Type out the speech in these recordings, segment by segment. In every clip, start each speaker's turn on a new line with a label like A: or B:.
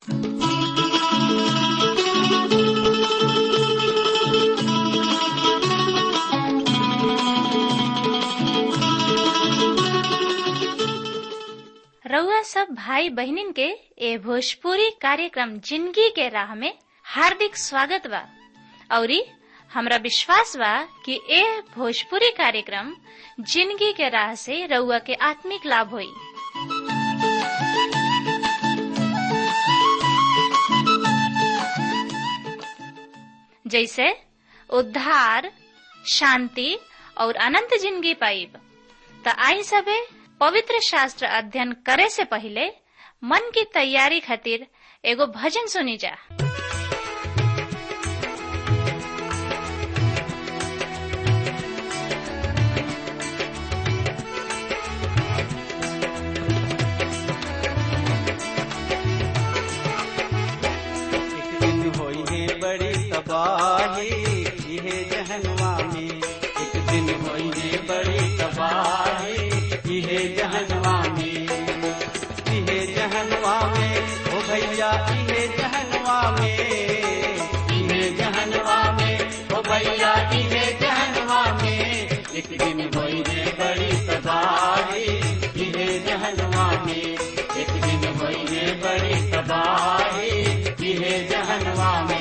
A: रउआ सब भाई बहनिन के ए भोजपुरी कार्यक्रम जिंदगी के राह में हार्दिक स्वागत बा औरी हमरा विश्वास बा कि ए भोजपुरी कार्यक्रम जिंदगी के राह से रउआ के आत्मिक लाभ होई जैसे उद्धार शांति और अनंत जिंदगी पाइब त आई सबे पवित्र शास्त्र अध्ययन करे से पहले मन की तैयारी खातिर एगो भजन सुनी जा
B: एक दिन होई है बड़ी तबाही इहे जहनवा में एक दिन होई है बड़ी तबाही इहे जहनवा में इहे जहनवा में ओ भैया इहे जहनवा में इहे जहनवा में ओ भैया इहे जहनवा में एक दिन होई है बड़ी तबाही इहे जहनवा में एक दिन होई है बड़ी तबाही इहे जहनवा में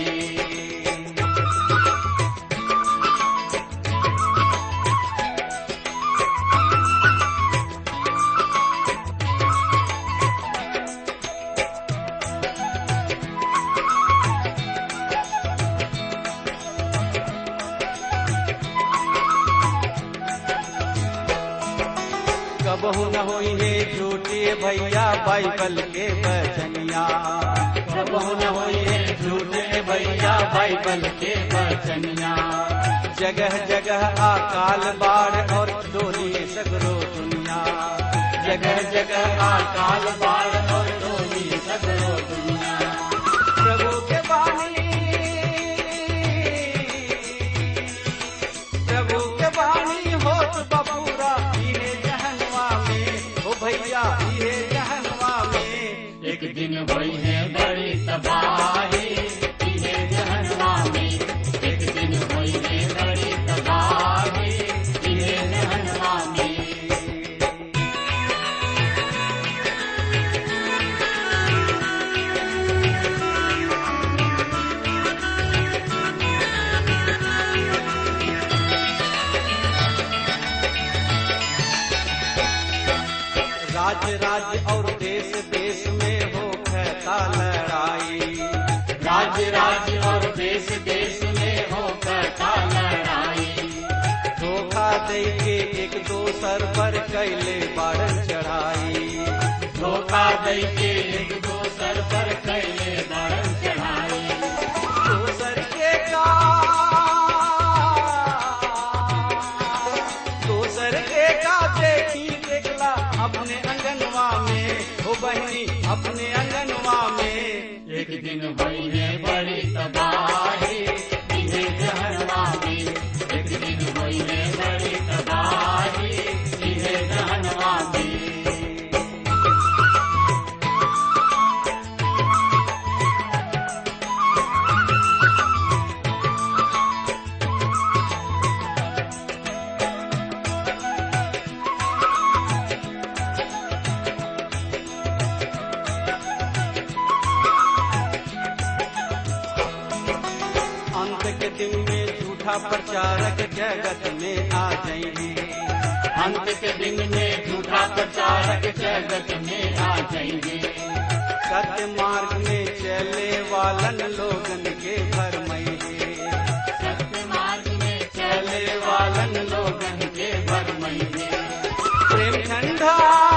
B: कबहू न होई है झूठे भैया बाइबल के बचनिया कबहू न होई है झूठे भैया बाइबल के बचनिया जगह जगह अकाल बाढ़ और डोली सगरो दुनिया जगह जगह अकाल बाढ़ और डोली सगरो दुनिया प्रभु के बानी प्रभु के बानी होत बबूरा इहे जहनवा में ओ भैया इहे जहनवा में एक दिन होई है बड़ी तबाही इहे जहनवा में एक दिन होई है बड़ी तबाही इहे जहनवा में राज्य राज्य और देश देश में हो कहता लड़ाई राज्य राज्य और देश देश में हो कहता लड़ाई धोखा दे के एक दोसर पर कैले बारन चढ़ाई धोखा दे के एक दोसर पर कैले बारन चढ़ाई दोसर के का दोसर के का देखी देखला अपने अंगनवा में हो बहनी अपने अंगनवा में एक दिन हुई है बड़ी तबाही इहे जहनवा में एक दिन हुई है बड़ी तबाही इहे जहनवा में अंत के दिन में झूठा प्रचारक जगत में आ जाएंगे अंत के दिन में झूठा प्रचारक जगत में आ जाएंगे सत्य मार्ग में चले वालन लोगन के भरमैंगे सत्य मार्ग में चले वालन लोगन के भरमैंगे प्रेम ठंडा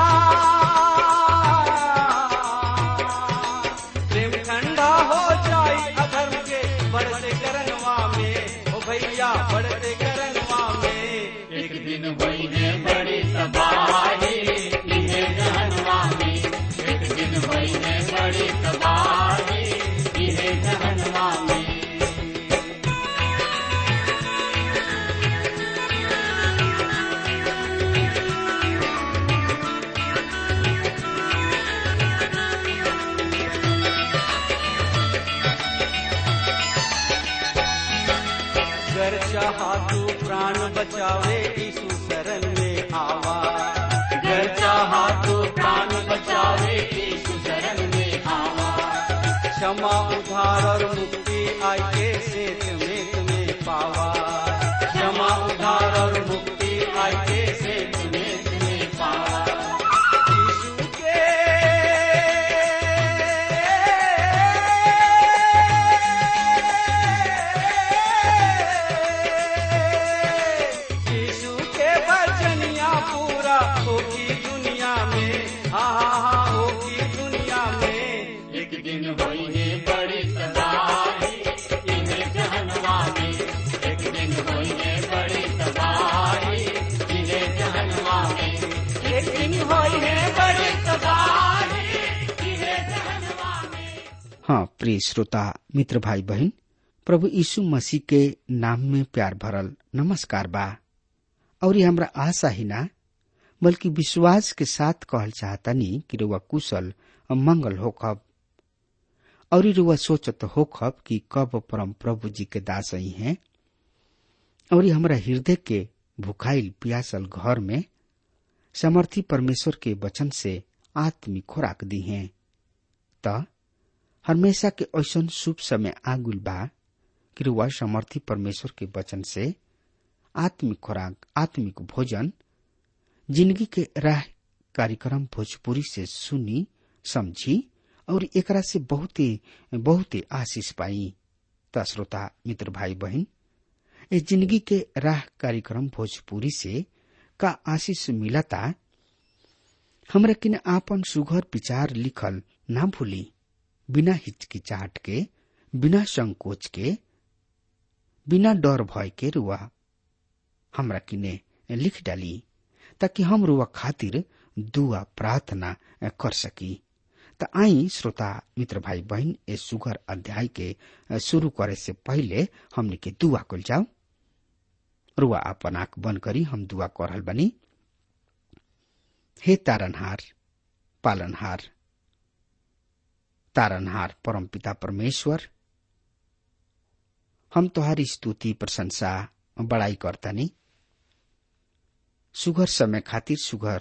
B: प्रेम ठंडा हो जाई अधर्म के बढ़ते करनवा में ओ भैया बढ़ते करनवा में एक दिन हुई है बड़ी तबाही इहे जहनवा में एक दिन हुई है बड़ी तबाही इहे जहनवा में चाहा तू प्राण बचावे यीशु शरण में आवा गर चाहा तू प्राण बचावे यीशु शरण में आवा क्षमा उधार और मुक्ति आई के सेत में तुम्हें पावा क्षमा उधार और मुक्ति आई के सेत में तुम्हें पावा यीशु के यीशु के वचनिया पूरा होगी दुनिया में हाँ हाँ हाँ होगी दुनिया में एक दिन होई है बड़ी तबाही इन्हें जहनवा में एक दिन होई है बड़ी तबाही इन्हें जहनवा में एक दिन होई है बड़ी तबाही इन्हें जहनवा में
C: हाँ प्रिय श्रोता मित्र भाई बहन प्रभु यीशु मसीह के नाम में प्यार भरल नमस्कार बा और ये हमरा आशा ही ना बल्कि विश्वास के साथ कहल चाहतनी कि रुआ कुशल और मंगल होखब और रुआ सोचत होखब कि कब परम प्रभु जी के दास ही हैं और ये हमरा हृदय के भुखाइल पियासल घर में समर्थी परमेश्वर के वचन से आत्मिक खुराक दी हैं त हमेशा के ऐसन शुभ समय आगुल बा कि रुआ समर्थी परमेश्वर के वचन से आत्मिक खुराक आत्मिक भोजन जिंदगी के राह कार्यक्रम भोजपुरी से सुनी समझी और एकरा से बहुते बहुते आशीष पाई त श्रोता मित्र भाई बहन ए जिंदगी के राह कार्यक्रम भोजपुरी से का आशीष मिलता हमरा किन आपन सुघर विचार लिखल ना भूली बिना हिचकिचाहट के बिना संकोच के बिना डर भय के रुआ हमरा किने लिख डाली ताकि हम रुआ खातिर दुआ प्रार्थना कर सकी त आई श्रोता मित्र भाई बहन ए सुगर अध्याय के शुरू करे से पहले हमने के दुआ कल जाओ रुआ अपन आंख बंद करी हम दुआ कर रहल बनी हे तारनहार पालनहार तारनहार परम पिता परमेश्वर हम तुम्हारी स्तुति प्रशंसा बड़ाई करतनी सुघर समय खातिर सुघर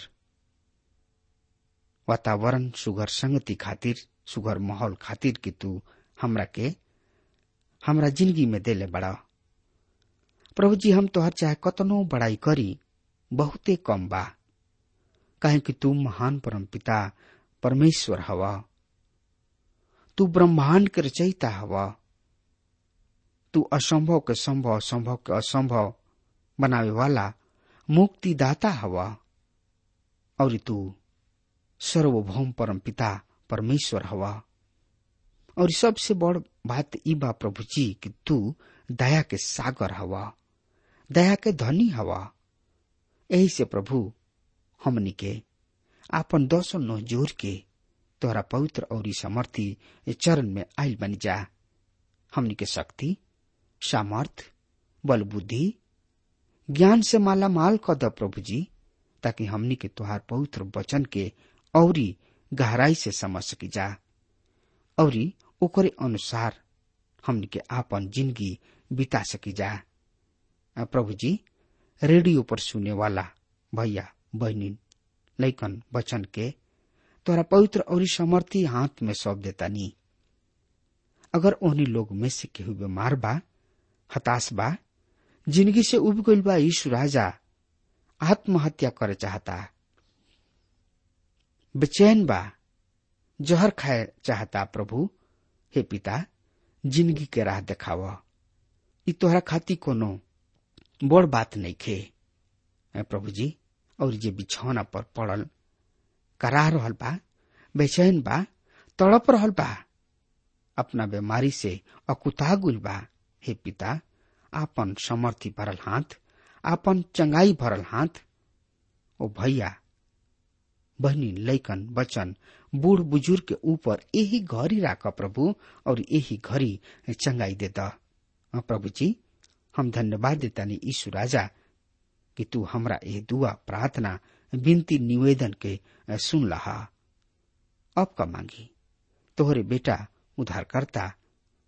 C: वातावरण सुघर संगति खातिर सुघर माहौल खातिर कि तू हमरा के हमरा जिंदगी में देले बड़ा प्रभु जी हम तोहर चाहे कतनो बड़ाई करी बहुते कम बा काहे कि तू महान परम पिता परमेश्वर हवा तू ब्रह्मांड के रचयिता हवा तू असंभव के संभव संभव के असंभव बनावे वाला मुक्तिदाता हवा और तू सर्वभौम परम पिता परमेश्वर हवा और सबसे बड़ बात ई बा प्रभु जी कि तू दया के सागर हवा दया के धनी हवा यही से प्रभु हमनी के आपन दसो नो जोर के तोहरा पवित्र और समर्थी चरण में आयल बन जा हमनी के शक्ति सामर्थ बल बुद्धि ज्ञान से माला माल कर द प्रभु जी ताकि हमनी के तुहार पवित्र वचन के औरी गहराई से समझ सकी जा औरी ओकरे अनुसार हमनी के आपन जिंदगी बिता सकी जा प्रभु जी रेडियो पर सुने वाला भैया बहनी लैकन वचन के तोरा पवित्र और समर्थी हाथ में सौंप देता नी अगर ओहनी लोग में से केहू बीमार बा हताश बा जिंदगी से उब गईल बा यीशु राजा आत्महत्या करे चाहता बेचैन बा जहर खाए चाहता प्रभु हे पिता जिंदगी के राह देखाव ई तोहरा खाती कोनो बड़ बात नहीं खे प्रभु जी और जे बिछौना पर पड़ल करा रहल बा बेचैन बा तड़प रहल बा अपना बीमारी से अकुता गुल बा हे पिता आपन समर्थी भरल हाथ आपन चंगाई भरल हाथ ओ भैया बहनी लैकन बचन बूढ़ बुजुर्ग के ऊपर यही घड़ी राख प्रभु और यही घड़ी चंगाई दे द प्रभु जी हम धन्यवाद देता नी ईशु राजा कि तू हमरा ये दुआ प्रार्थना विनती निवेदन के सुन लहा अब का मांगी तोहरे बेटा उधारकर्ता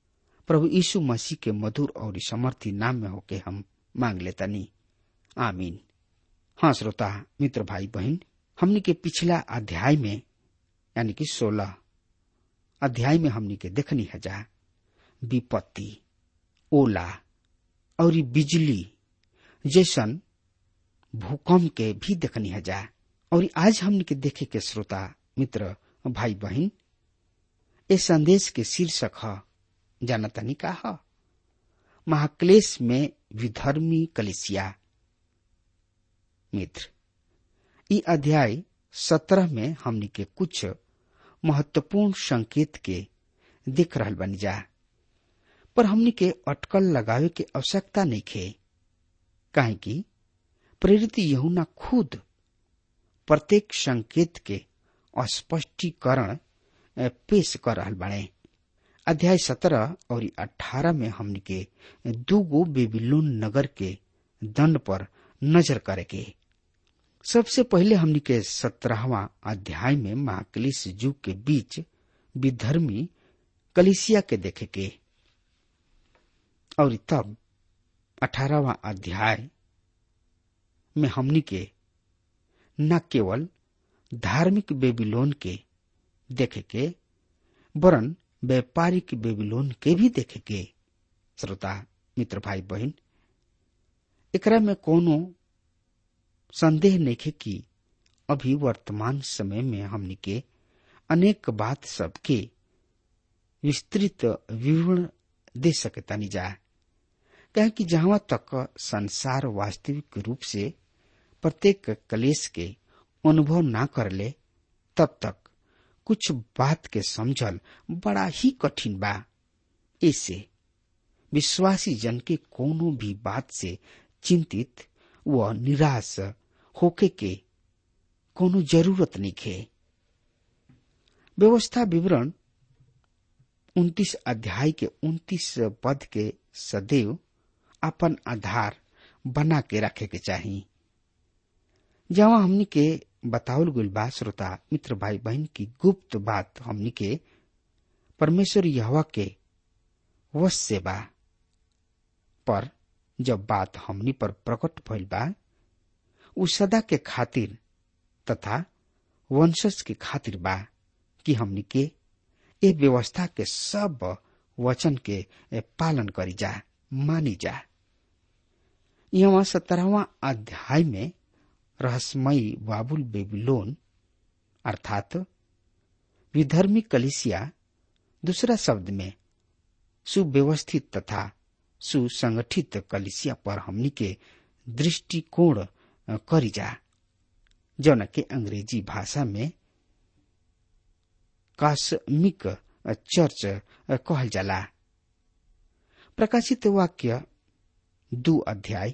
C: प्रभु यीशु मसीह के मधुर और समर्थी नाम में होके हम मांग लेतनी आमीन हाँ श्रोता मित्र भाई बहन हमने के पिछला अध्याय में यानी कि सोलह अध्याय में हमने के देखनी है जा विपत्ति ओला और बिजली जैसन भूकंप के भी देखनी है जा और आज हमने के देखे के श्रोता मित्र भाई बहन इस संदेश के शीर्षक है जानतानी का है महाक्लेश में विधर्मी कलिसिया मित्र ई अध्याय सत्रह में हमनी के कुछ महत्वपूर्ण संकेत के दिख रहल बन जा पर हमनी के अटकल लगावे के आवश्यकता नहीं खे काहे कि प्रेरित यहुना खुद प्रत्येक संकेत के स्पष्टीकरण पेश कर रहल बने अध्याय सत्रह और अठारह में हमनी के दूगो बेबीलोन नगर के दंड पर नजर करे के सबसे पहले हमनी के सत्रहवा अध्याय में महाकलिस युग के बीच विधर्मी कलिसिया के देखे के और तब अठारहवा अध्याय में हमनी के न केवल धार्मिक बेबीलोन के देखे के वरन व्यापारिक बेबीलोन के भी देखे के श्रोता मित्र भाई बहन एकरा में कोनो संदेह नहीं कि अभी वर्तमान समय में हमनी के अनेक बात सबके विस्तृत विवरण दे सकतानी जा कहे कि जहां तक संसार वास्तविक रूप से प्रत्येक कलेश के अनुभव ना कर ले तब तक कुछ बात के समझल बड़ा ही कठिन बा ऐसे विश्वासी जन के कोनो भी बात से चिंतित व निराश होके के कोनो जरूरत नहीं खे व्यवस्था विवरण उन्तीस अध्याय के उन्तीस पद के सदैव अपन आधार बना के रखे के चाहिए जहाँ हमनी के बतावल गुल बा श्रोता मित्र भाई बहन की गुप्त बात हमनी के परमेश्वर यहवा के वश से बा पर जब बात हमनी पर प्रकट भइल बा उ सदा के खातिर तथा वंशज के खातिर बा कि हमनी के ए व्यवस्था के सब वचन के पालन करी जा मानी जा यहाँ सत्रहवा अध्याय में रहस्यमयी बाबुल बेबीलोन अर्थात विधर्मी कलिसिया दूसरा शब्द में सुव्यवस्थित तथा सुसंगठित कलिसिया पर हमनी के दृष्टिकोण करी जा जौन के अंग्रेजी भाषा में कास्मिक चर्च कहल जाला प्रकाशित वाक्य दो अध्याय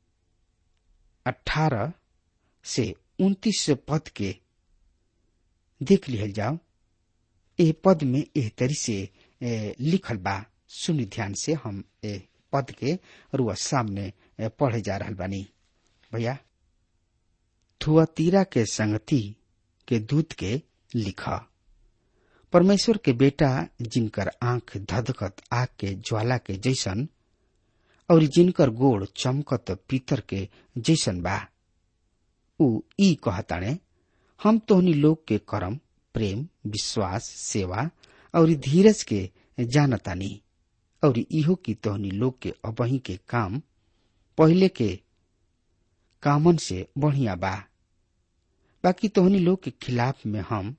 C: अठारह से उन्तीस पद के देख लिहल जाओ ए पद में एह तरी से ए, लिखल बा सुनि ध्यान से हम ए पद के रुआ सामने ए, पढ़े जा रहल बानी भैया थुआतीरा के संगति के दूत के लिखा परमेश्वर के बेटा जिनकर आंख धधकत आग के ज्वाला के जैसन और जिनकर गोड़ चमकत पीतर के जैसन बा उ ई कहताणे हम तोहनी लोग के कर्म प्रेम विश्वास सेवा और धीरज के जानतानी और इहो की तोहनी लोग के अबही के काम पहले के कामन से बढ़िया बा बाकी तोहनी लोग के खिलाफ में हम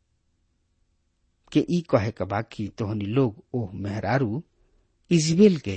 C: के ई कहे के बा कि तोहनी लोग ओह मेहरारू इजबेल के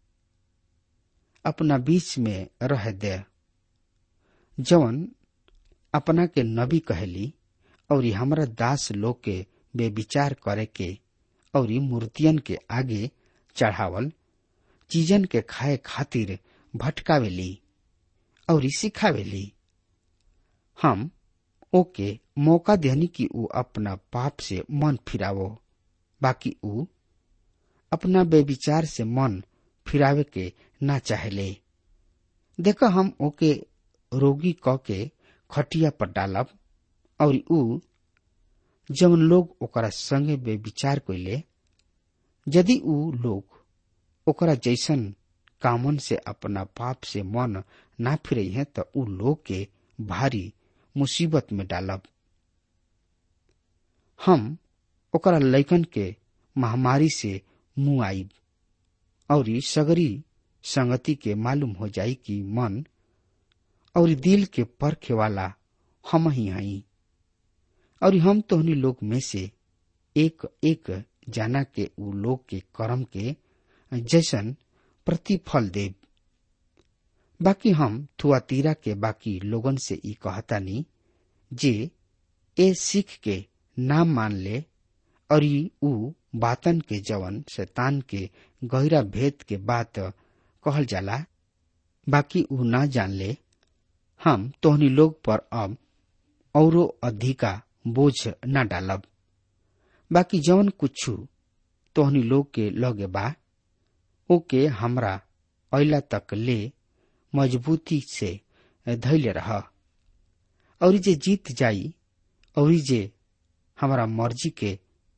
C: अपना बीच में रह दे जवन अपना के नबी कहली और हमरा दास लोग के बेविचार करे के और मूर्तियन के आगे चढ़ावल चीजन के खाए खातिर भटकावेली और सिखावेली हम ओके मौका देनी कि ऊ अपना पाप से मन फिरावो बाकी ऊ अपना बेविचार से मन फिरावे के ना चाहले देखो हम ओके रोगी क के खटिया पर डालब और ऊ जवन लोग ओकरा संगे बेविचार कैले यदि ऊ लोग ओकरा जैसन कामन से अपना पाप से मन ना फिरे हैं तो उ लोग के भारी मुसीबत में डालब हम ओकरा लैकन के महामारी से मुंह आईब और सगरी संगति के मालूम हो जाई कि मन और दिल के परखे वाला हम ही हई और हम तोहनी लोग में से एक एक जाना के उ लोग के कर्म के जैसन प्रतिफल देव बाकी हम थुआतीरा के बाकी लोगन से ई कहतानी जे ए सीख के नाम मान ले और ई उ बातन के जवन शैतान के गहरा भेद के बात कहल जाला बाकी उ ना जान ले हम तोहनी लोग पर अब औरो अधिका बोझ न डालब बाकी जवन कुछ तोहनी लोग के लगे बा ओके हमरा अला तक ले मजबूती से धैले रह और जे जीत जाई और जे हमारा मर्जी के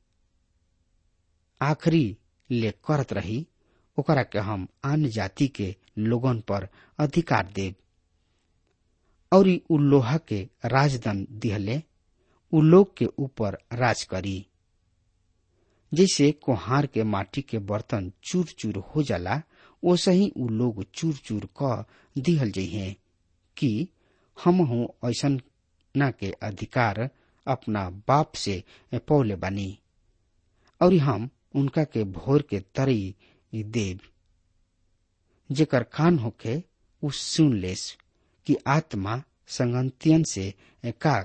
C: आखिरी ले करत रही ओकरा के हम आन जाति के लोगन पर अधिकार देव और उ लोहा के राजदंड दिहले उ लोग के ऊपर राज करी जैसे कोहार के माटी के बर्तन चूर चूर हो जाला ओसे ही उ लोग चूर चूर क दिहल जइहे कि हम हूँ ऐसन ना के अधिकार अपना बाप से पौले बानी और हम उनका के भोर के तरई देव जेकर कान होखे उ सुन लेस कि आत्मा संगंतियन से का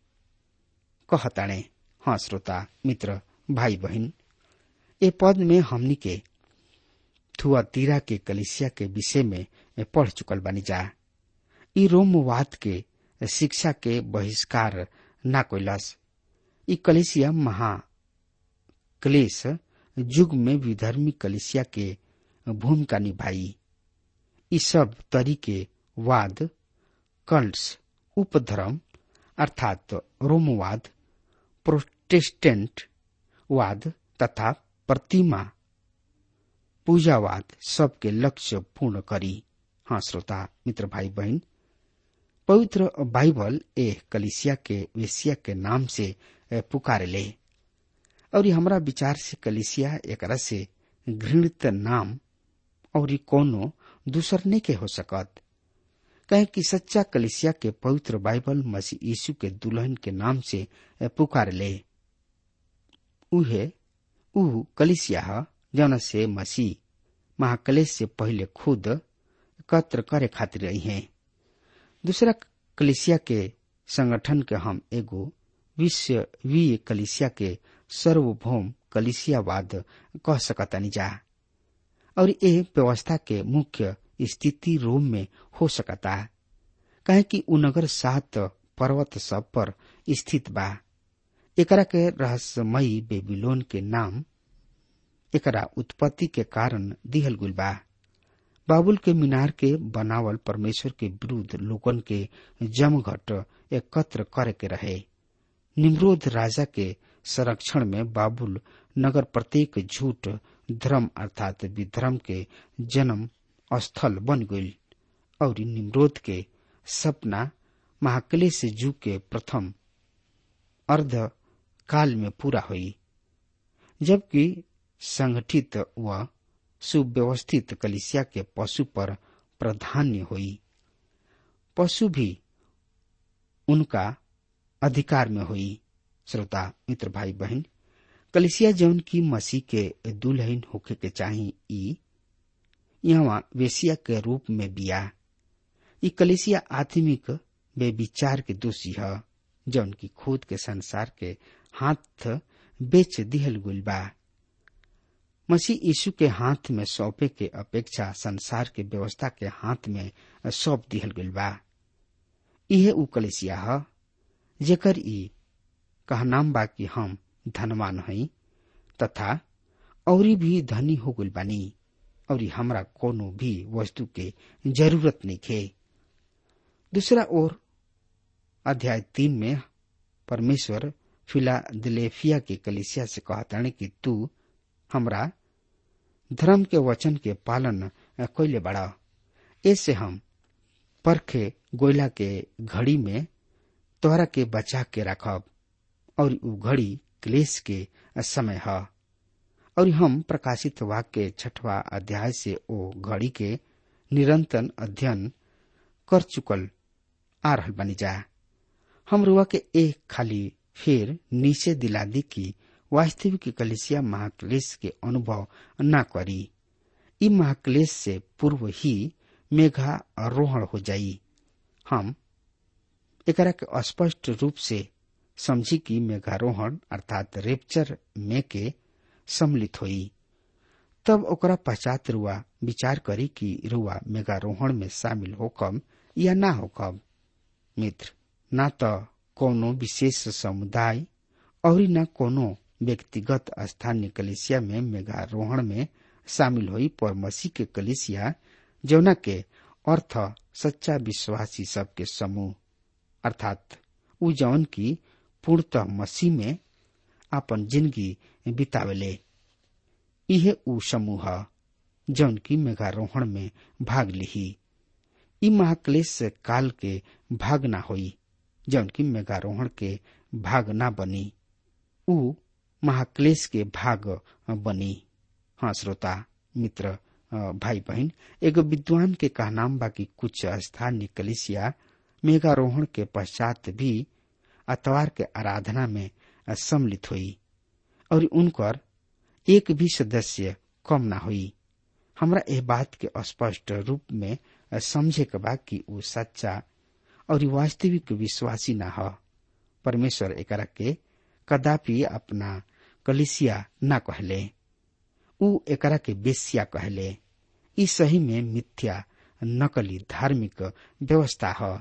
C: कहताणे हाँ श्रोता मित्र भाई बहन ए पद में हमनी के थुआ तीरा के कलिसिया के विषय में पढ़ चुकल बानी जा ई रोमवाद के शिक्षा के बहिष्कार ना कोइलस ई कलिसिया महा क्लेश युग में विधर्मी कलिसिया के भूमिका निभाई ई सब तरीके वाद कल्ट्स उपधर्म अर्थात रोमवाद प्रोटेस्टेंट वाद तथा प्रतिमा पूजावाद सबके लक्ष्य पूर्ण करी हाँ श्रोता मित्र भाई बहन पवित्र बाइबल ए कलिसिया के वेसिया के नाम से पुकारे ले और हमरा विचार से कलिसिया एकरा से घृणित नाम और कोनो दूसर नहीं के हो सकत कहे कि सच्चा कलिसिया के पवित्र बाइबल मसीह यीशु के दुल्हन के नाम से पुकार ले उहे ऊ कलिसिया ह जौन से मसीह महाकलेश से पहले खुद एकत्र करे खातिर रही हैं दूसरा कलिसिया के संगठन के हम एगो विश्ववीय कलिसिया के सर्वभौम कलिसियावाद कह सकतानी जा और ये व्यवस्था के मुख्य स्थिति रोम में हो सकता कहे कि उ नगर सात पर्वत सब पर स्थित बा एकरा के रहस्यमयी बेबीलोन के नाम एकरा उत्पत्ति के कारण दिहल गुल बा बाबुल के मीनार के बनावल परमेश्वर के विरुद्ध लोगन के जमघट एकत्र करे के रहे निम्रोध राजा के संरक्षण में बाबुल नगर प्रत्येक झूठ धर्म अर्थात विधर्म के जन्म स्थल बन गई और निम्रोध के सपना महाक्लेश जू के प्रथम अर्ध काल में पूरा हुई जबकि संगठित व सुव्यवस्थित कलिसिया के पशु पर प्राधान्य हुई पशु भी उनका अधिकार में हुई श्रोता मित्र भाई बहन कलिसिया जौन की मसीह के दुल्हन होके के चाही ई यहाँ वेसिया के रूप में बिया ई कलिसिया आत्मिक बेविचार के दोषी है जौन की खुद के संसार के हाथ बेच दिहल गुल बा मसीह यीशु के हाथ में सौंपे के अपेक्षा संसार के व्यवस्था के हाथ में सौंप दिहल गुल बा इहे उ कलिसिया है जेकर ई कहनाम बा कि हम धनवान हई तथा औरी भी धनी हो गइल बानी और हमरा कोनो भी वस्तु के जरूरत नहीं खे दूसरा ओर अध्याय तीन में परमेश्वर फिलादिलेफिया के कलिसिया से कहताने कि तू हमरा धर्म के वचन के पालन कैले बड़ा ऐसे हम परखे गोयला के घड़ी में तोहरा के बचा के रखब और उ घड़ी क्लेश के समय है और हम प्रकाशित वाक्य के छठवा अध्याय से ओ घड़ी के निरंतर अध्ययन कर चुकल आ रहल बनी जा हम रुआ के एक खाली फिर नीचे दिला दी कि वास्तविक कलिसिया महाक्लेश के अनुभव न करी ई महाक्लेश से पूर्व ही मेघा आरोहण हो जाई हम एकरा के स्पष्ट रूप से समझी कि मेघारोहण अर्थात रेपचर में के सम्मिलित होई तब ओकरा पश्चात रुआ विचार करी कि रुआ मेघारोहण में शामिल होकम या ना होकम मित्र ना तो कोनो विशेष समुदाय और न कोनो व्यक्तिगत स्थानीय कलिसिया में मेघारोहण में शामिल हुई पर मसीह के कलिसिया जौना के अर्थ सच्चा विश्वासी सबके समूह अर्थात उ जौन की पूर्णतः मसीह में अपन जिंदगी बितावेले इहे उ समूह जौन की मेघारोहण में भाग लिही ई महाक्लेश काल के भाग ना होई जौन की मेघारोहण के भाग ना बनी उ महाक्लेश के भाग बनी हाँ श्रोता मित्र भाई बहन एगो विद्वान के कहनाम बा कि कुछ स्थानीय कलिसिया मेघारोहण के पश्चात भी अतवार के आराधना में सम्मिलित हुई और उनकर एक भी सदस्य कम ना हुई हमरा एह बात के स्पष्ट रूप में समझे के बा कि उ सच्चा और वास्तविक विश्वासी न ह परमेश्वर एकरा के कदापि अपना कलिसिया न कहले उ एकरा के बेसिया कहले ई सही में मिथ्या नकली धार्मिक व्यवस्था ह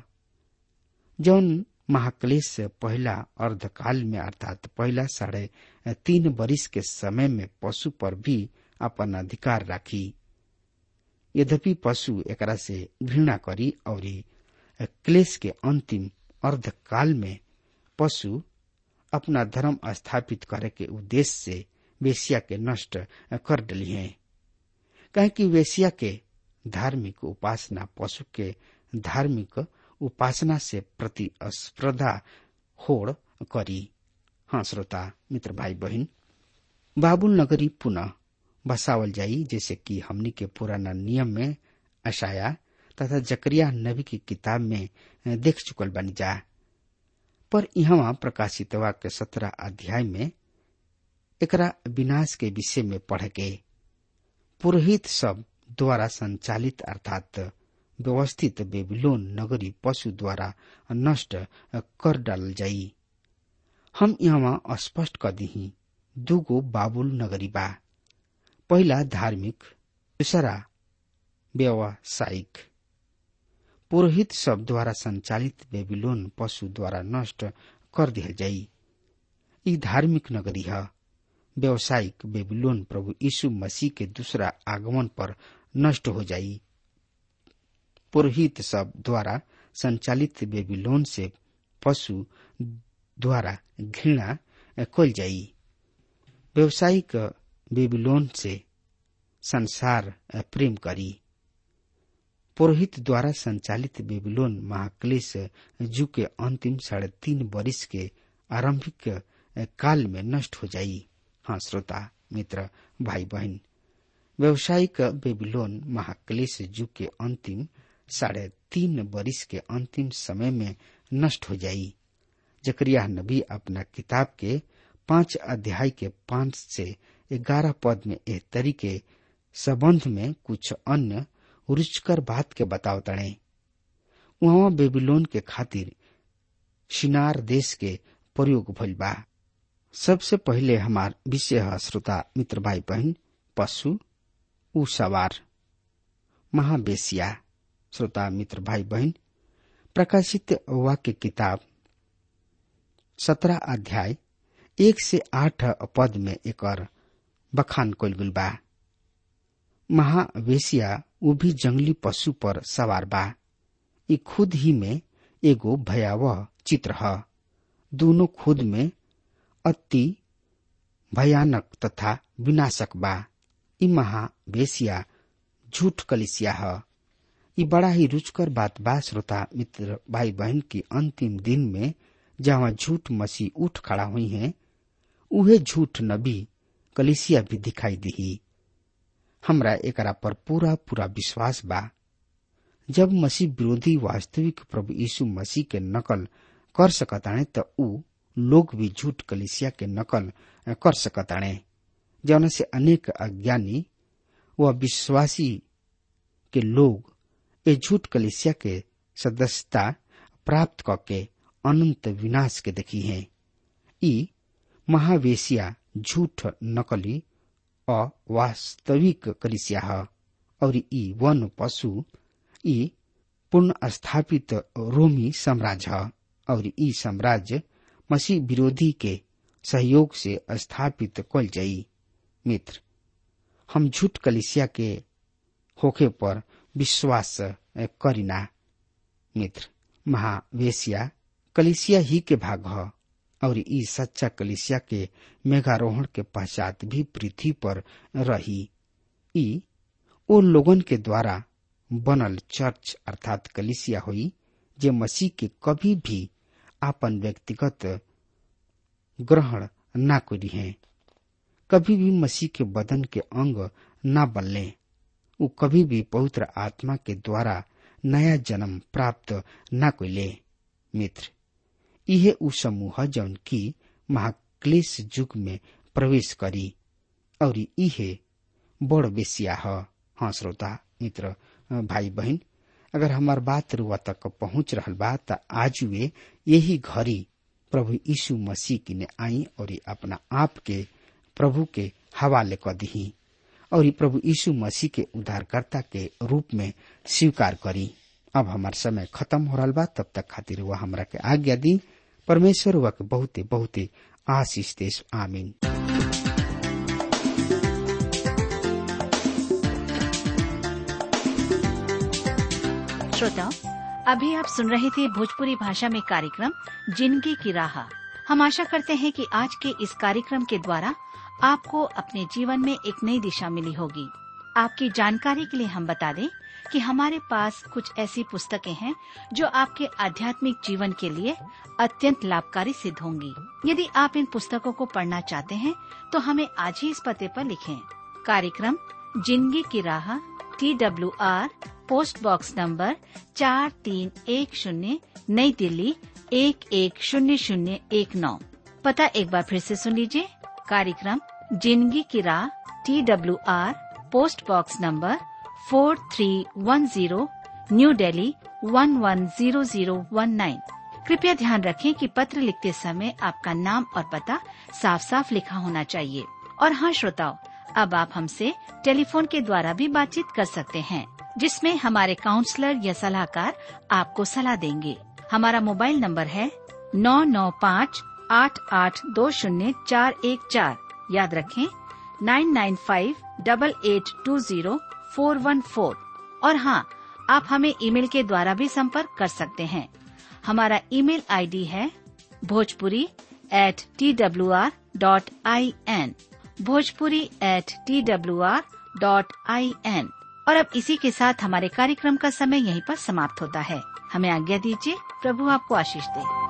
C: जौन महाक्लेश से पहला अर्धकाल में अर्थात पहला साढ़े तीन बरिस के समय में पशु पर भी अपन अधिकार राखी यद्यपि पशु एकरा से घृणा करी और क्लेश के अंतिम अर्धकाल में पशु अपना धर्म स्थापित करे के उद्देश्य से वेश्या के नष्ट कर डली है कहे कि वेश्या के धार्मिक उपासना पशु के धार्मिक उपासना से प्रतिस्पर्धा होड़ करी हाँ श्रोता मित्र भाई बहन बाबुल नगरी पुनः बसावल जाई जैसे कि हमनी के पुराना नियम में अशाया तथा जकरिया नबी की किताब में देख चुकल बनी जा पर यहाँ प्रकाशित के सत्रह अध्याय में एकरा विनाश के विषय में पढ़ के पुरोहित सब द्वारा संचालित अर्थात व्यवस्थित बेबीलोन नगरी पशु द्वारा नष्ट कर डाल जाई हम यहाँ स्पष्ट कर दी दूगो बाबुल नगरी बा पहला धार्मिक दूसरा व्यावसायिक पुरोहित सब द्वारा संचालित बेबीलोन पशु द्वारा नष्ट कर दिया जाई ई धार्मिक नगरी है व्यावसायिक बेबीलोन प्रभु यीशु मसीह के दूसरा आगमन पर नष्ट हो जाई पुरोहित सब द्वारा संचालित बेबीलोन से पशु द्वारा घृणा कल जाई व्यावसायिक बेबीलोन से संसार प्रेम करी पुरोहित द्वारा संचालित बेबीलोन महाक्लेश जू के अंतिम साढ़े तीन वर्ष के आरंभिक काल में नष्ट हो जाई हाँ श्रोता मित्र भाई बहन व्यवसायिक बेबीलोन महाक्लेश जू के अंतिम साढ़े तीन वर्ष के अंतिम समय में नष्ट हो जाई जकरिया नबी अपना किताब के पांच अध्याय के पांच से ग्यारह पद में एह तरीके संबंध में कुछ अन्य रुचकर बात के बताव तड़े वहां बेबीलोन के खातिर शिनार देश के प्रयोग भइल बा सबसे पहले हमार विषय है श्रोता मित्र भाई बहन पशु उ सवार महाबेसिया श्रोता मित्र भाई बहन प्रकाशित वाक्य किताब सत्रह अध्याय एक से आठ पद में एक बखान कल गुल बा महावेशिया उ भी जंगली पशु पर सवार बा ई खुद ही में एगो भयावह चित्र है दोनों खुद में अति भयानक तथा विनाशक बा ई महावेशिया झूठ कलिसिया ह ई बड़ा ही रुचकर बात बा श्रोता मित्र भाई बहन की अंतिम दिन में जहाँ झूठ मसीह उठ खड़ा हुई हैं उहे झूठ नबी कलिसिया भी दिखाई दी हमरा एकरा पर पूरा पूरा विश्वास बा जब मसीह विरोधी वास्तविक प्रभु यीशु मसीह के नकल कर सकताणे त ऊ लोग भी झूठ कलिसिया के नकल कर सकताणे जौन से अनेक अज्ञानी व विश्वासी के लोग ए झूठ कलिसिया के सदस्यता प्राप्त करके अनंत विनाश के देखी है ई महावेशिया झूठ नकली अवास्तविक कलिसिया ह और ई वन पशु ई पूर्ण स्थापित रोमी साम्राज्य ह और ई साम्राज्य मसीह विरोधी के सहयोग से स्थापित कल जाई मित्र हम झूठ कलिसिया के होखे पर विश्वास करिना मित्र महावेशिया कलिसिया ही के भाग ह और ई सच्चा कलिसिया के मेघारोहण के पश्चात भी पृथ्वी पर रही ई ओ लोगन के द्वारा बनल चर्च अर्थात कलिसिया हुई जे मसीह के कभी भी आपन व्यक्तिगत ग्रहण ना करी है कभी भी मसीह के बदन के अंग ना बनले उ कभी भी पवित्र आत्मा के द्वारा नया जन्म प्राप्त ना कैले मित्र इहे उ समूह जौन की महाक्लेश युग में प्रवेश करी और इहे बड़ बेसिया ह हाँ श्रोता मित्र भाई बहन अगर हमार बात रुआ तक पहुंच रहल बा त आज वे यही घड़ी प्रभु यीशु मसीह की ने आई और अपना आप के प्रभु के हवाले क दी और प्रभु यीशु मसीह के उद्धारकर्ता के रूप में स्वीकार करी अब हमार समय खत्म हो रहा बा तब तक खातिर वह हमरा के आज्ञा दी परमेश्वर वह के बहुते बहुते आशीष देश आमीन
D: श्रोताओं अभी आप सुन रहे थे भोजपुरी भाषा में कार्यक्रम जिंदगी की राह हम आशा करते हैं कि आज के इस कार्यक्रम के द्वारा आपको अपने जीवन में एक नई दिशा मिली होगी आपकी जानकारी के लिए हम बता दें कि हमारे पास कुछ ऐसी पुस्तकें हैं जो आपके आध्यात्मिक जीवन के लिए अत्यंत लाभकारी सिद्ध होंगी यदि आप इन पुस्तकों को पढ़ना चाहते हैं तो हमें आज ही इस पते पर लिखें कार्यक्रम जिंदगी की राह T W R post box number चार तीन एक शून्य नई दिल्ली एक एक शून्य शून्य एक नौ पता एक बार फिर से सुन लीजिए कार्यक्रम जिंदगी की राह T W R post box number four three one zero new Delhi one one zero zero one nine कृपया ध्यान रखें कि पत्र लिखते समय आपका नाम और पता साफ साफ लिखा होना चाहिए और हाँ श्रोताओं अब आप हमसे टेलीफोन के द्वारा भी बातचीत कर सकते हैं जिसमें हमारे काउंसलर या सलाहकार आपको सलाह देंगे हमारा मोबाइल नंबर है नौ नौ पाँच आठ आठ दो शून्य चार एक चार याद रखें nine nine five double eight two zero four one four और हाँ आप हमें ईमेल के द्वारा भी संपर्क कर सकते हैं हमारा ईमेल आईडी है Bhojpuri at T W R dot I N Bhojpuri at T W R dot I N और अब इसी के साथ हमारे कार्यक्रम का समय यहीं पर समाप्त होता है हमें आज्ञा दीजिए प्रभु आपको आशीष दे